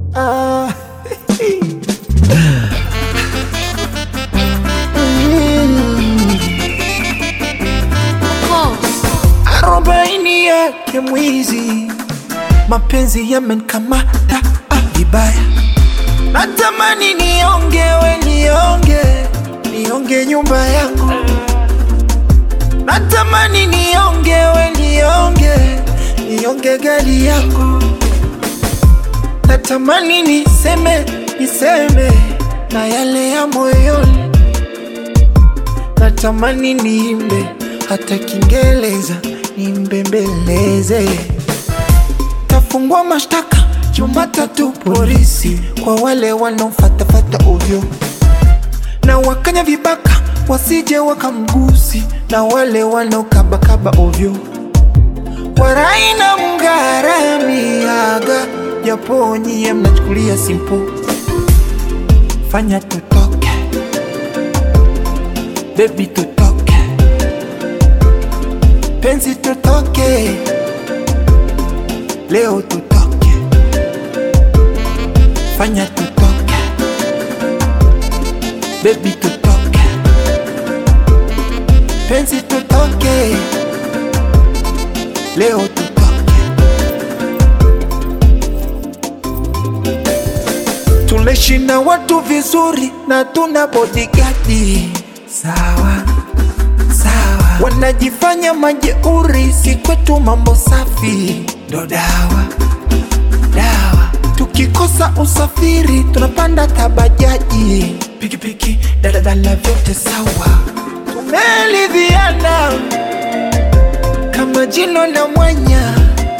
Ah. arobaini yake mwizi, mapenzi yamenkamata ah, vibaya. Natamani niongewe, nionge, nionge nyumba yangu. Natamani niongewe, nionge, nionge gari yangu. Natamani niseme, niseme na yale ya moyoni. Natamani niimbe hata Kiingereza nimbembeleze. Tafungua mashtaka Jumatatu polisi kwa wale wanaofatafata ovyo na wakanya vibaka wasije wakamgusi na wale wanaokabakaba ovyo. Warai na mngaramiaga japo nyie mnachukulia simple. Fanya tutoke baby, tutoke penzi, tutoke leo, tutoke fanya tutoke baby, tutoke penzi, tutoke leo, tutoke tunaishi na watu vizuri na tuna bodigadi sawa sawa, wanajifanya majeuri, si kwetu mambo safi ndo dawa dawa. Tukikosa usafiri tunapanda tabajaji, pikipiki, daladala, vyote sawa. Tumeridhiana kama jino na mwanya,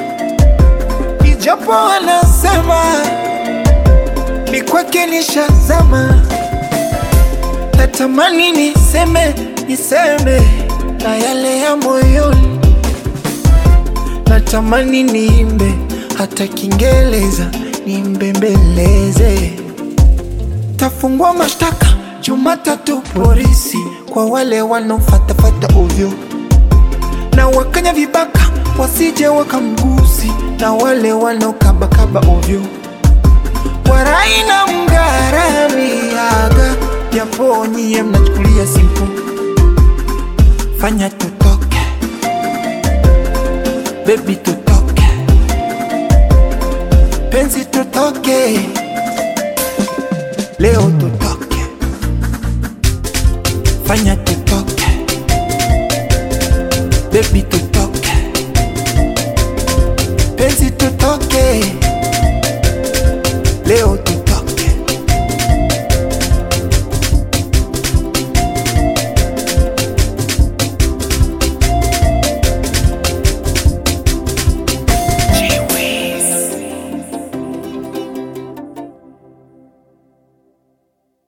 ijapo wanasema ni kwake nishazama. Natamani niseme niseme na yale ya moyoni, natamani niimbe hata Kiingereza nimbembeleze. Tafungua mashtaka Jumatatu polisi kwa wale wanaofatafata ovyo na wakanya vibaka wasije wakamgusi na wale wanaokabakaba ovyo. Warai na mngaramiaga japo nyie mnachukulia simple. Fanya tutoke baby, tutoke penzi, tutoke leo, tutoke fanya tutoke baby, tutoke penzi, tutoke leo